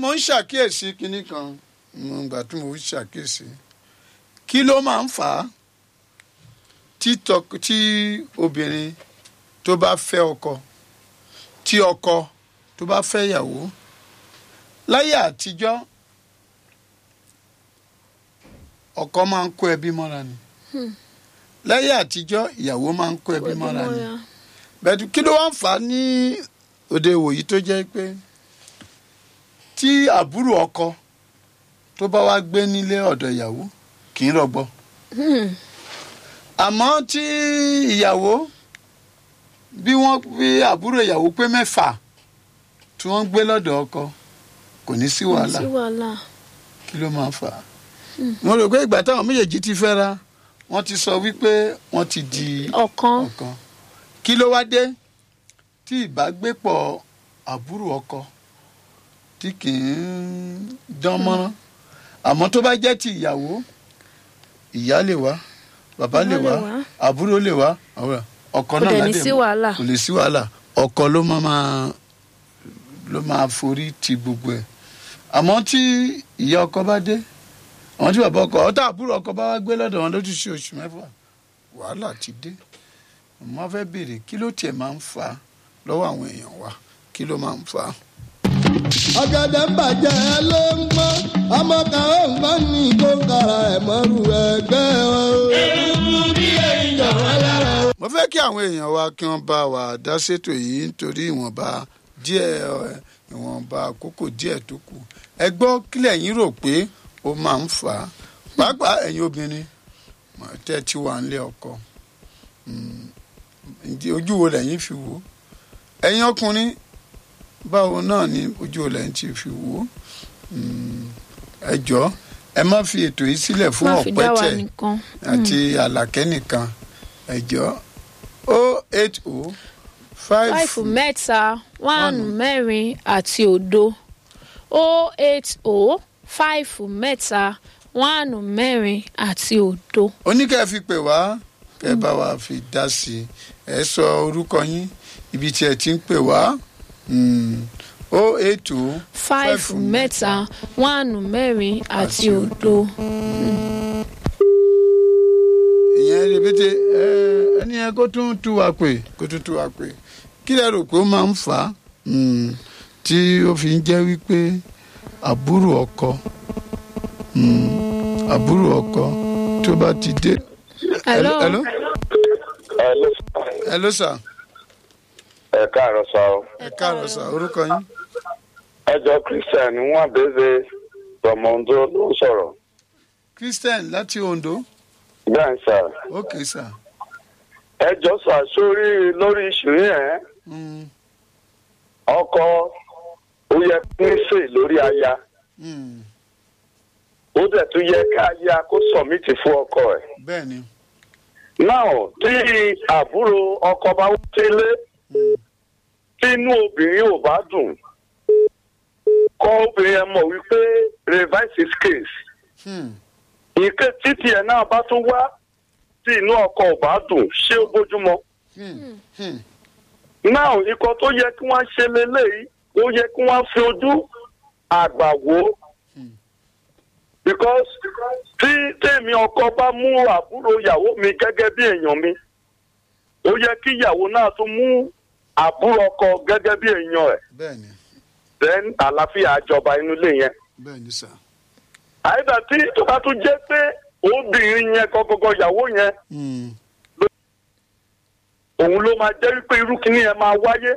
mo ń ṣàkíyèsí kinní kan mo gbà tí mo ń ṣàkíyèsí kí ló máa ń fà á tí tọk- tí obìnrin tó bá fẹ́ ọkọ tí ọkọ tó bá fẹ́ ìyàwó láyé àtijọ́ ọkọ máa ń kó ẹbí mọ́ra ni láyé àtijọ́ ìyàwó máa ń kó ẹbí mọ́ra ni bẹ́ẹ̀ kí ló wá ń fà á ní òde ìwòyí tó jẹ́ pé tí àbúrò ọkọ tó bá wá gbé nílé ọ̀dọ̀ ìyàwó kì í rọgbọ àmọ́ tí ìyàwó bí wọ́n bí àbúrò ìyàwó pé mẹ́fà tí wọ́n gbé lọ́dọ̀ ọkọ kò ní sí wàhálà sí wàhálà kí ló máa fà á. mo rò pé ìgbà táwọn méjèèjì ti fẹ́ra wọ́n ti sọ wípé wọ́n ti di ọ̀kan ọ̀kan kí ló wá dé tí ìbágbépọ̀ àbúrò ọkọ tí kì í dán mọ́rán àmọ́ tó bá jẹ́ ti ìyàwó ìyá lè wá bàbá lè Bàbá lè wá wá. àbúrò lè wá ọ̀rẹ́, ọkọ kò náà dẹ̀ ní ládé sí mọ́. wàhálà kò lè sí wàhálà ọkọ ló máa máa ló máa forí ti gbogbo ẹ̀ àmọ́ tí ìyá ọkọ bá dé àwọn tí bàbá ọkọ ọtá àbúrò ọkọ bá wá gbé lọ́dọ̀ wọn lójú sí oṣù mẹ́fà wàhálà ti dé mo fẹ́ béèrè kí ló tiẹ̀ máa ń fà á lọ́wọ́ àwọn èèyàn wa kí ló máa ń fà á. ọ̀gẹ̀dẹ̀ ń bàjẹ́ ló ń gbọ́ ọmọ kan ó ń gbọ́ ní kó kára ẹ̀ mọ́rù ẹgbẹ́ wọn. eruku bí èèyàn wọn lára. mo fẹ́ kí àwọn èèyàn wa kí wọ́n bá wa dá sétò yìí nítorí ìwọ̀nba díẹ̀ ẹ̀, ìwọ̀nba àkókò díẹ̀ tó kù ẹ gbọ́ kílẹ̀ yín rò pé ó máa ń fà á pàápàá ẹ̀yin obìnrin mọ̀, tẹ́ ẹ ti wà nílé ọkọ Mm, ǹjẹ́ ojú wo lẹ́yìn fi wò ó ẹ̀yin ọkùnrin báwo náà ni ojú wo lẹ́yìn ti fi wò ó Mm, ẹ jọ̀ọ́ ẹ má fi ètò yìí sílẹ̀ fún má fi dá wa ọ̀pẹ́tẹ̀ nìkan àti àlàkẹ́ nìkan ẹ̀jọ́ o eight o five fáìfù mẹ́ta wánù mẹ́rin àti òdo o eight o fáìfù mẹ́ta wánù mẹ́rin àti òdo. oníkẹ́ fi pè wá kẹ́ bá wa fi dá sí i ẹ sọ orúkọ yín ibi tí ẹ ti ń pè wá o eight o fáìfù mẹ́ta wánù mẹ́rin àti òdo. ìyẹn rẹpẹtẹ ẹ ẹni yẹn kó tún tú wa pè kó tún tú wa pè kí lẹ rò pé ó máa ń fà á Mm, tí ó fi ń jẹ́ wípé àbúrò ọkọ mm, àbúrò ọkọ tó bá ti dé. hello hello Hello. hello sir ẹ káàárọ̀ sá o. ẹ káàárọ̀ sir orúkọ yín. ẹjọ christian wọn béèrè tọmọdún ló ń sọ̀rọ̀. christian láti ondo bẹ́ẹ̀ sà. ok sir. ẹjọ sà sórí lórí ìṣòrí yẹn Mm, ọkọ ó yẹ kí n sè lórí aya mm, ó dẹ̀ tún yẹ ká aya kó sọ̀mìtì fún ọkọ ẹ̀. bẹ́ẹ̀ ni náà tí àbúrò ọkọ bá wá sílé Mm, tí inú obìnrin ò bá dùn kọ́ obìnrin yẹn mọ̀ wípé revise his case. hmm, ìké títí ẹ̀ náà bá tún wá tí inú ọkọ ò bá dùn ṣé ó bójúmọ́. hmm, hmm, náà ikọ̀ tó yẹ kí wọ́n ṣe leléyìí ó yẹ kí wọ́n fi ojú àgbà wò ó. because tí tèmi ọkọ bá mú àbúrò ìyàwó mi gẹ́gẹ́ bí èèyàn mi ó yẹ kí ìyàwó náà tún mú àbúrò ọkọ gẹ́gẹ́ bí èèyàn ẹ̀ bẹ́ẹ̀ ni then àlàáfíà àjọba inú ilé yẹn. bẹ́ẹ̀ ni sir. àyíká tí tó bá tún jẹ́ pé obìnrin yẹn gọ́gọ́gọ́ ìyàwó yẹn Mm, òun ló máa jẹ́ wípé irú kìíní yẹn máa wáyé.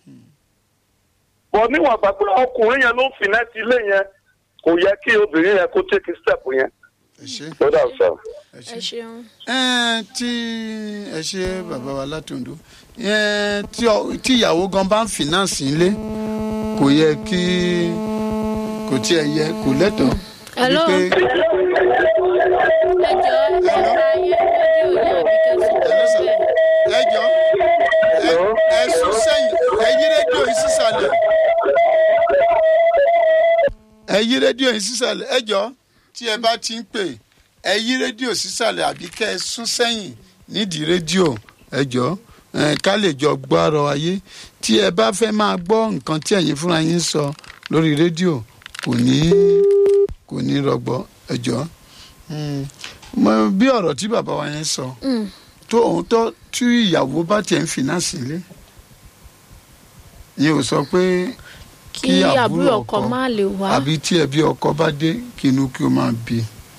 bọ̀ níwọ̀n àgbà pé ọkùnrin yẹn ló ń fìnẹ́tì ilé yẹn kò yẹ kí obìnrin yẹn kó take step yẹn. ẹ ṣe ó dà sọ. ẹ ẹ ṣe. ṣeun. ẹ tí ẹ ṣe bàbá wa látòǹdó ẹ tí ọ- tí ìyàwó gan bá ń fìnánsì ńlé kò yẹ kí kò tiẹ̀ yẹ kò lẹ́tọ̀ọ́. Hello? wípé- ẹ jọ ẹ ra yẹn rédíò yẹn àbí kẹsàn Hello, sir. bẹ́ẹ̀. ẹ jọ ẹ- ẹ sún sẹ́yìn ẹ yí rédíò yìí sísàlẹ̀ ẹ yí rédíò yìí sísàlẹ̀ ẹ jọ tí ẹ bá ti ń pè ẹ yí rédíò sísàlẹ̀ àbí kẹ́ ẹ sún sẹ́yìn nídìí rédíò ẹ jọ ẹ ká lè jọ gbọ́ ọ̀rọ̀ ayé tí ẹ bá fẹ́ máa gbọ́ nǹkan tí ẹ̀yin fúnra yín sọ lórí rédíò kò ní kò ní rọgbọ ẹjọ́ Mm. Mo- bí ọ̀rọ̀ tí bàbá wa yẹn sọ Mm. tó òun tó tí ìyàwó bá tiẹ̀ ń fìnáàsì lé yẹn ò sọ pé kí àbúrò ọkọ má lè wá àbí tí ẹbí ọkọ bá dé kí inú kí ó máa bí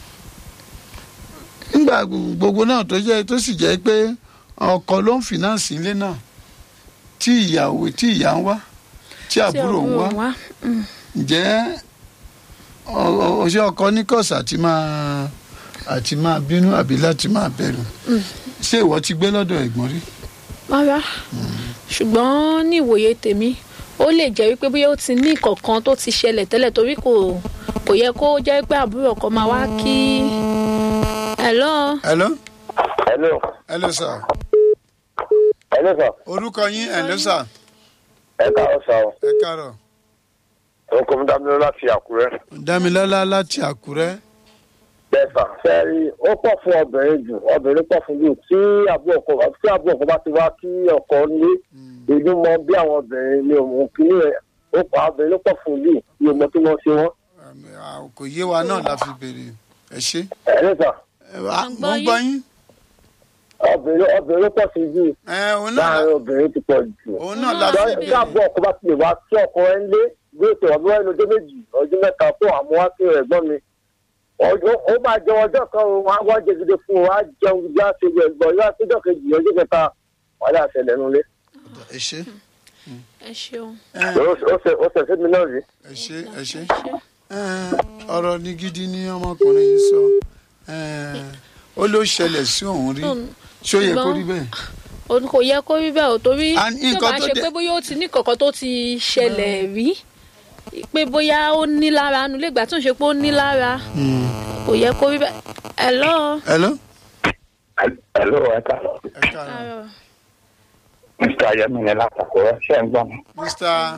nígbà gbogbo náà tó jẹ́ tó sì jẹ́ pé ọkọ ló ń fìnáàsì ilé náà tí ìyàwó tí ìyá ń wá tí tí àbúrò ń wá wá Mm. ǹjẹ́ ọ- ọ- ọṣẹ ọkọ ní kọ̀sà àti máa àti máa bínú àbí láti máa bẹ̀rù ṣé ìwọ ti gbé lọ́dọ̀ ẹ̀gbọ́n rí rárá ṣùgbọ́n ní ìwòye tèmi ó lè jẹ́ wípé bóyá ó ti ní ìkọ̀kan tó ti ṣẹlẹ̀ tẹ́lẹ̀ torí kò kò yẹ kó jẹ́ pé àbúrò ọkọ máa wá kí hello hello hello hello sir hello sir orúkọ yín hello sir ẹ káàárọ̀ sá o ẹ káàárọ̀ orúkọ mi dábìlẹ̀ láti àkúrẹ́. dámilọ́lá láti àkúrẹ́ bẹ́ẹ̀ sà fẹ́ẹ́rí ó pọ̀ fún obìnrin jù obìnrin pọ̀ fún jù tí àbúrò ọkọ tí àbúrò ọkọ bá ti wá kí ọkọ ní ìlú mọ bí àwọn obìnrin ní òun kìíní rẹ̀ ó pa obìnrin ló pọ̀ fún jù ní ọmọ tí wọ́n ṣe wọ́n. Àmì, à, kò yé wa náà la fi béèrè ẹ ṣe ẹ ní sà ẹ wá- mo ń gbọ́ yín obìnrin obìnrin ló pọ̀ sí jù ẹ òun náà láàrin obìnrin ti pọ̀ jù. òun náà la fi Náà tí béèrè àbúrò ọkọ bá ti lè wá kí ọkọ ẹ ń lé bí ètò ọdún ẹnu ọjọ́ méjì ọdún mẹ́ta fún àmọ́ wá sí ẹ̀gbọ́n mi ọjọ́ ó máa jẹ ọjọ́ kan o wọn á wá jẹ gidi fún un á jẹun gidi á ṣe ẹ̀gbọ́n yóò àtijọ́ kejì ọjọ́ kẹta wàhálà àṣẹlẹ̀ nulẹ̀. ẹ ṣe ẹ ṣeun ẹ ó ṣe ó ṣe sí mi náà rí. ẹ ṣe ẹ ṣe ẹ ọ̀rọ̀ ní gidi ni ọmọkùnrin yìí sọ ẹ ó ló ṣẹlẹ̀ sí òun rí ṣó yẹ kó rí bẹ́ẹ̀ òun kò yẹ kó rí bẹ́ẹ̀ ò torí And tí ó nǹkan bá tó ṣe dé- pé bóyá ó ti ní kọ̀ọ̀kan tó ti ṣẹlẹ̀ rí pé bóyá ó ní lára nu lè gbà tó ń ṣe pé ó ní lára kò yẹ kó rí bẹ́ẹ̀ hello. hello ẹ̀ló ẹ káàárọ̀ ẹ káàárọ̀ mr ayẹmílẹ látàkùrẹ́ ṣe ń gbọ́ mi. mr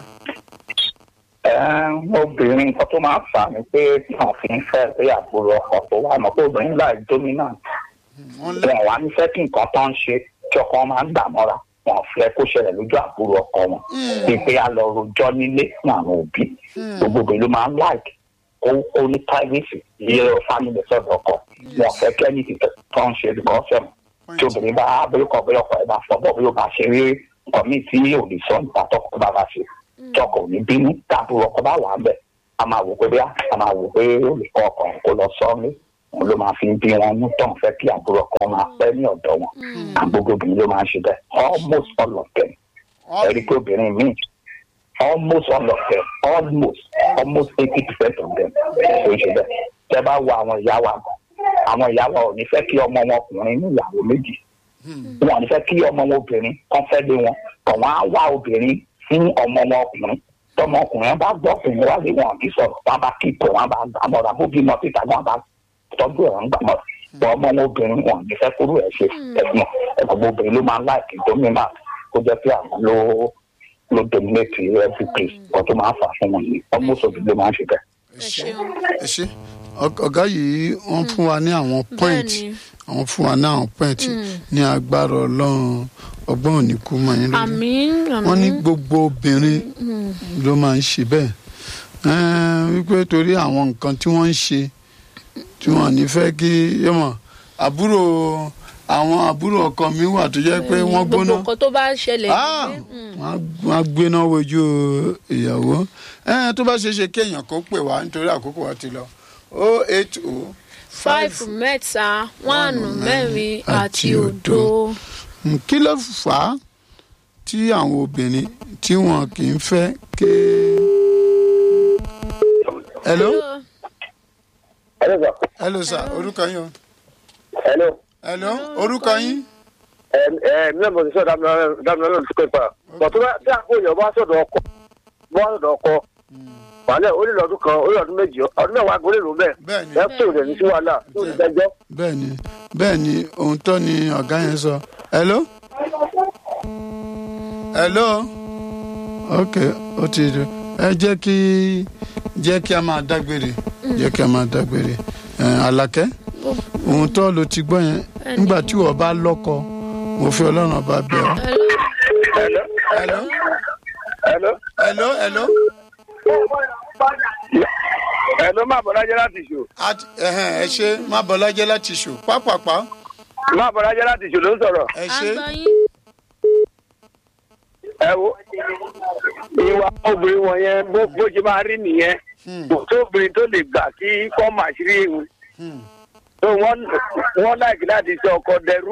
obìnrin nǹkan tó máa ń fà ní pé wọn fi ń fẹ́ pé àbúrò ọkọ tó wà mọ́ pé obìnrin láì dominant wọn lẹ wọn wá ní fẹ́ kí nǹkan tó ń ṣe tí ọkọ máa ń gbà mọ́ra wọn fẹ́ kó ṣẹlẹ̀ lójú àbúrò ọkọ wọn bíi pé a lọ rojọ́ nílé fún àwọn òbí gbogbo obìnrin ló máa ń like kó kó ní privacy yẹ family sọ̀dọ̀ ọkọ wọn fẹ́ kí ẹni tó ń ṣe lùkọ́ fẹ́mu tí obìnrin bá abẹ́rẹ́kọ̀ bẹ́ẹ̀ ọkọ ẹ̀ bá fọ́ bọ́ bí ó bá ṣe rí nǹkan míì tí yóò lè sọ nípa tọkọ bá bá ṣe tọkọ ò ní bínú táàbùrò ọkọ bá wà á bẹ̀ a máa wò pé bí a máa wò pé olùkọ́ ọkọ kó lọ sọ ọ́ ní òun ló máa fi ń bí wọn mú tán fẹ́ kí àbúrò ọkọ máa pẹ́ ní ọ̀dọ̀ wọn àgbogbo obìnrin ló máa ń ṣe bẹ́ẹ̀ almost all of them ẹ̀rí pé obìnrin míì almost all of them almost almost eighty percent of them ló ń ṣe bẹ́ẹ̀ tẹ́ bá wo àwọn ìyá wa àwọn ìyá wa ò ní fẹ́ kí ọmọ wọn ọkùnrin ní ìyàwó méjì wọn ò ní fẹ́ kí ọmọ wọn obìnrin kan fẹ́ lé wọn kàn wọ́n á wá obìnrin fún ọmọ wọn ọkùnrin tọmọ ọkùnrin bá gbọ́ ọkùnrin wá lé wọn àbí sọ̀rọ̀ wọn bá kí ipò wọn bá gbà mọ́ra bó bímọ síta wọn bá tọ́jú ẹ̀ ń gbà mọ́ra bọ́ ọmọ wọn obìnrin wọn ò ní fẹ́ kúrò ẹ̀ ṣe ẹ̀gbọ́n ẹ̀gbọ́n obìnrin ló máa ń láìkì dominant kó jẹ́ pé àwọn ló ló dominate every place ọ̀ tó máa ń fà fún wọn yìí ọmọ òṣòbí ló máa ń ṣe bẹ́ẹ̀. ẹ ṣe ẹ ṣe Ọ- ọ̀gá yìí wọ́n fún wa ní àwọn point Bẹ́ẹ̀ni. àwọn fún wa ní àwọn point ní agbára ọlọ́run ọgbọ́n òní kú mọ́ yín lórí àmín wọ́n ní àmín gbogbo obìnrin ló máa ń ṣe bẹ́ẹ̀ Ẹn, wípé torí àwọn nǹkan tí wọ́n ń ṣe tí wọ́n ní fẹ́ kí yọmọ àbúrò àwọn àbúrò ọkọ mi wà tó jẹ́ pé wọ́n gbogbo gbóná nǹkan tó bá ṣẹlẹ̀ Ah, nílé, mm. wọ́n á- wọ́n á gbéná wojú ìyàwó Ẹn, tó bá ṣe é ṣe kéèyàn kó pè wá nítorí àkókò wa ti lọ o eight o five mẹ́ta one mẹ́rin àti òdo. Mm, kí ló fà á tí àwọn obìnrin tí wọn kì í fẹ́ ké. hello Hello, sir. hello sir orúkọ yín o Hello. hello orúkọ yín ẹ ẹ mi náà mo ti sọ dámúná lórí sukuu pa bọ̀tún bá tí àpò èèyàn bá sọ̀dọ̀ ọkọ bá sọ̀dọ̀ ọkọ wàhálà ó nílò ọdún kan ó nílò ọdún méjì ọdún mẹ́wàá gbólé ló bẹ́ẹ̀ bẹ́ẹ̀ni ẹ pé òde ní sí wàhálà tó ti dẹjọ́. bẹ́ẹ̀ni bẹ́ẹ̀ni ohun tó ni ọ̀gá yẹn sọ hello hello ok ó ti rí ẹ jẹ́ kí jẹ́ kí a máa dágbére jẹ́ kí a máa dágbére ẹ Àlàkẹ́ ohun tó lo ti gbọ́ yẹn nígbà tí wọ́n bá lọ́kọ mo fi ọlọ́run ọba bẹ̀ ọ́. Hello. hello Hello. hello hello ẹ ló má bọ́lájẹ́ láti ṣò Àti- ẹhẹ́n, ẹ ṣe má bọ́lájẹ́ láti ṣò pápápá má bọ́lájẹ́ láti ṣò ló ń sọ̀rọ̀ ẹ à ṣe ń gbọ́ yín. ẹ wo ìwà obìnrin wọn yẹn bó bó ṣe máa rí nìyẹn kò tó obìnrin tó lè gbà kí kọ́ máa ṣírí ìhun tó wọ́n wọ́n láìkí láti ṣe ọkọ dẹrú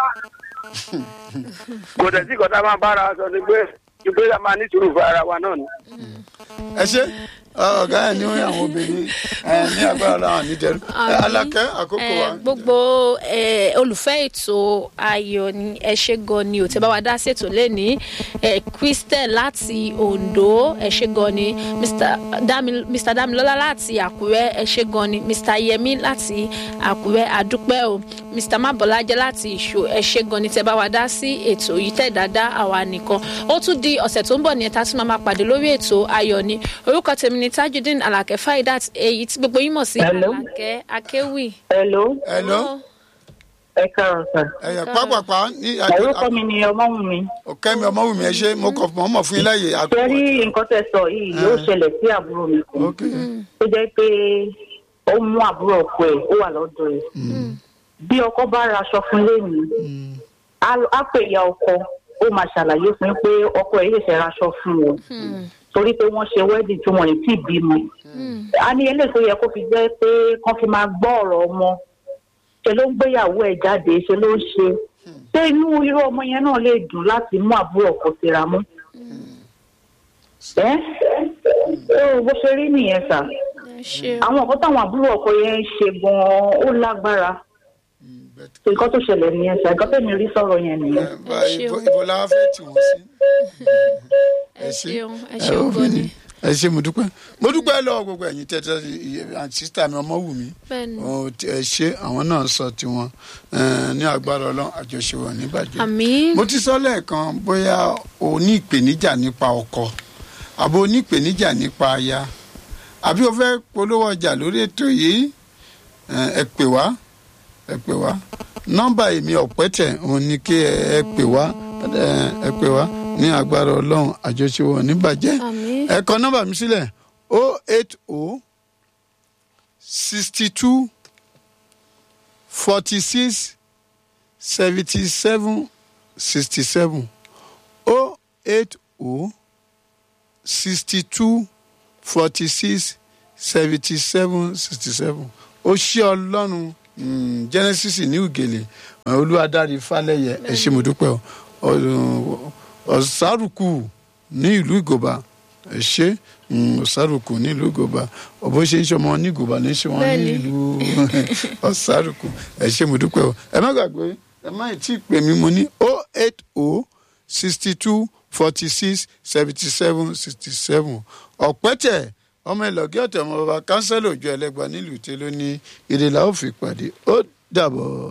kò dẹ̀ sí kọ́tà máa bára wa sọ ni pé ni pé a máa ní sùúrù fún ara wa náà ni. ẹ ṣe ọ̀gá ẹ̀ ní àwọn obìnrin ẹ̀ ní agbára làwọn níjẹ̀rú Àmín. alákẹ́ àkókò wa Eh, gbogbo eh, olùfẹ́ ètò ayọ̀ ni ẹ ṣe gan ni ò tẹ́ bá wa dá ṣètò lẹ́ni christel láti ondo ẹ ṣe gan ni mr Dami- Mr. damilola láti àkúrẹ́ ẹ ṣe gan ni mr yemi láti àkúrẹ́ àdúpẹ́ o mr mabọ́lájẹ́ láti ìṣó ẹ ṣe gan ni tẹ́ bá wa dá sí ètò yìí tẹ̀ dáadáa àwa nìkan ó tún di ọ̀sẹ̀ tó ń bọ̀ ní ẹ̀ta tí màá máa pàdé lórí ètò ayọ̀ ni orúkọ tèmi ni tajudeen alake faidat èyí tí gbogbo yín mọ̀ sí Hello. alake akéwì. Hello, Hello? ẹ káàárọ̀ sà. ẹ̀yà pápápá ní Orúkọ mi ni Ọmọ́wùnmi. ọ̀kẹ́mi ọmọwùmí ẹ ṣe mo kọ̀ mọ́ mọ̀ fún yín láàyè àkókò Ṣé rí nǹkan tẹ́ sọ yìí yóò ṣẹlẹ̀ sí àbúrò mi kan? ok Tó jẹ́ pé ó mú àbúrò ọkọ ẹ̀ ó wà lọ́dọ̀ ẹ̀. Bí ọkọ bá raṣọ fún lẹ́yìn, á pè ya ọkọ, ó máa ṣàlàyé fún un pé ọkọ ẹ̀ yóò ṣe raṣọ fún wọn. Torí pé wọ́n ṣe wedding tí wọ́n ì tí ì bímọ. A ní eléyìí tó yẹ kó fi jẹ́ pé kán fi máa gbọ́ ọ̀rọ̀ ọmọ. Ṣé ló ń gbéyàwó ẹ̀ jáde? Ṣé ló ń ṣe? ṣé inú irú ọmọ yẹn náà lè dùn láti mú àbúrò ọkọ síra mú. ẹ ẹ bó ṣe rí nìyẹn sà ẹ ṣe àwọn nǹkan táwọn àbúrò ọkọ yẹn ń ṣe gan-an ó lágbára nǹkan tó ṣẹlẹ̀ nìyẹn sà nǹkan tẹ̀mí rí sọ̀rọ̀ yẹn nìyẹn. ibo la fẹ́ tì wọ́n sí. ẹ ṣeun ẹ ẹ ṣeun ó fi gan ní. ni ẹ ṣe mo dúpẹ́ mo dúpẹ́ lọ́wọ́ gbogbo ẹ̀yin tẹ́tẹ́ àti sísítà mi ọmọ wù mí bẹ́ẹ̀ni Ó ti- ẹ ṣe àwọn náà sọ tiwọn ẹ, ní agbára ọlọ́run àjọṣe wọn níbàjẹ́. àmì mo ti sọ lẹ́ẹ̀kan bóyá o ní ìpèníjà nípa ọkọ àbí o ní ìpèníjà nípa aya àbí o fẹ́ polówó ọjà lórí ètò yìí ẹ ẹ pè wá ẹ pè wá nọ́mbà èmi ọ̀pẹ́tẹ̀ òun ni kí ẹ ẹ pè wá ẹ ẹ pè wá ní agbára ọlọ́run àjọṣe wọn níbàjẹ́ àmì ẹ kọ nọ́mbà mi sílẹ̀ o eight o sixty two forty six seventy seven sixty seven o eight o sixty two forty six seventy seven sixty seven ó ṣí ọlọ́run mm, genesis ní ugele olúwadárí falẹyẹ ẹ ṣé mo dúpẹ́ o Ọ- ọ̀sárùkù ní ìlú ìgòba ẹ ṣé mm, ọ̀sárùkù ní ìlú ìgòba ọ̀bọ ṣe ń ṣe ọmọ ní ìgòba ní ṣe wọn ní Bẹ́ẹ̀ni. ìlú ọ̀sárùkù ẹ ṣé mo dúpẹ́ o ẹ má gbàgbé ẹ má tí ì pè mí mo ní o eight o sixty two forty six seventy seven sixty seven ọ̀pẹ́tẹ̀ ọmọ ìlọ́gẹ́ ọ̀tẹ̀ ọmọ bàbá kánsẹ́lì òjò ẹlẹ́gbàá nílùú tẹ́lẹ̀ ní ìdílà ó fi pàdé ó dàbọ̀.